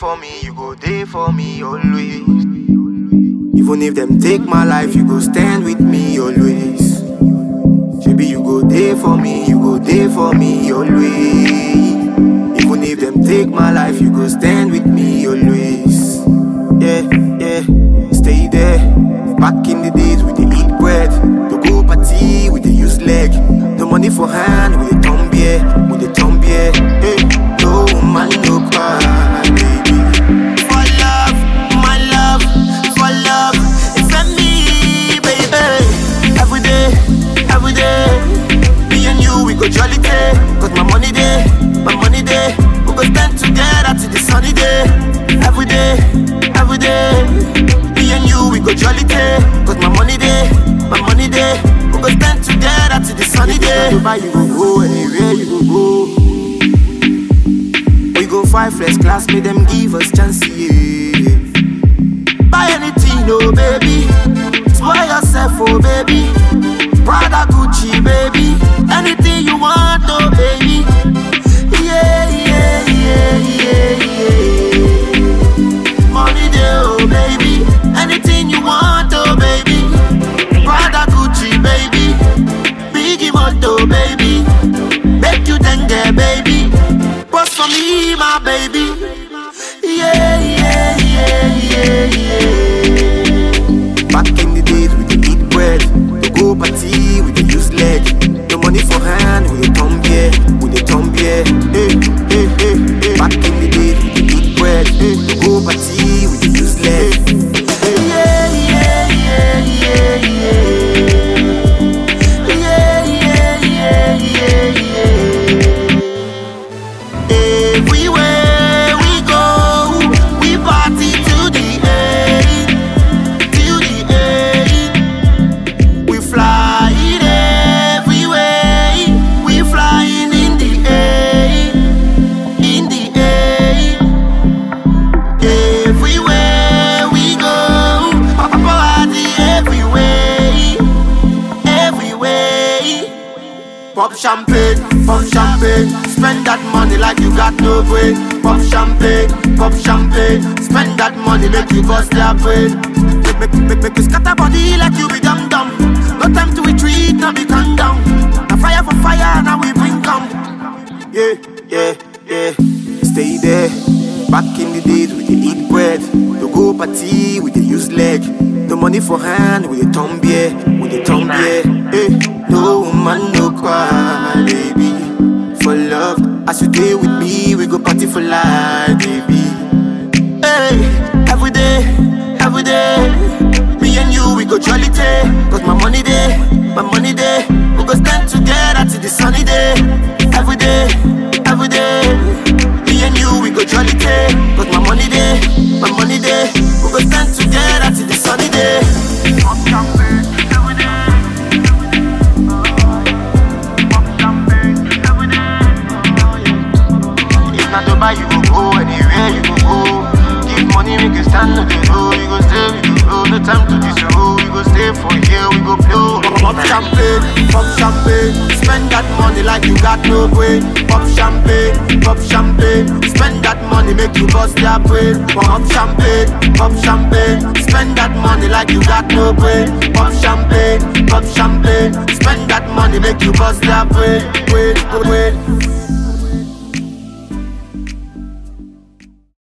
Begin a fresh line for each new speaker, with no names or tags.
for me, you go there for me always. Even if them take my life, you go stand with me always. Maybe you go there for me, you go there for me always. Even if them take my life, you go stand with me always. Yeah, yeah, stay there. Back in the days we dey eat bread, to go party we dey use leg. No money for hand, we dey turn beer, we dey turn beer. Hey, no man no cry, baby. For love, my love, for love, it's a me, baby. Every day, every day, me and you we go jolly day. Cause my money day, my money day, we go spend together till the sunny day. Every day, every day, me and you we go jolly day. Cause my money day, my money day, we go spend together till the sunny day. Dubai you go go, anywhere you go go. We go five first class, make them give us chance, yeah. Buy anything, oh baby. Spoil yourself, oh baby. Prada, Gucci, baby. Anything you want, oh baby. Yeah, yeah, yeah, yeah, yeah. Money there, oh baby. Anything you want, oh baby. Prada, Gucci, baby. Biggie Moto, baby. Make you dengue, baby. Post for me, my baby. Yeah, yeah, yeah, yeah, yeah. Back in the days we dey eat bread, to go party we dey use leg. No money for hand, we dey turn beer, we dey turn beer. Hey, hey, hey, hey. Back in the days we dey eat bread, hey, to go party we dey use leg. Yeah, yeah, yeah, yeah, yeah. Yeah, yeah, yeah, yeah, yeah. Everywhere we go, we party to the end, to the end. We flying everywhere, we flying in the air, in the air. Everywhere we go, party everywhere, everywhere. Pop champagne, pop champagne. Spend that money like you got no brain. Pop champagne, pop champagne. Spend that money make you bust their brain. Make, make, make, make you scatter body like you be dumb dumb. No time to retreat, now be calm down. Now fire for fire, now we bring come. Yeah, yeah, yeah. Stay there. Back in the days we dey eat bread. To go party we dey use leg. No money for hand, we dey turn beer, we dey turn beer. Hey, no man no cry, baby. For love, as you stay with me, we go party for life, baby. Hey, every day, every day, me and you we go jolly day. Cause my money day, my money day, we go stand together till the sunny day. Every day, every day, me and you we go jolly day. Cause my money day, my money day, we go stand together till the sunny day. If not Dubai, you go go anywhere you go go. Give money, make you stand on the road. We go stay, we go go. No time to disroll. We go stay for here, we go blow. Pop champagne, pop champagne. Spend that money like you got no brain. Pop champagne, pop champagne. Spend that money, make you bust their brain. Pop champagne, pop champagne. Spend that money like you got no brain. Pop champagne, pop champagne. Spend that money, make you bust their brain. Brain, brain.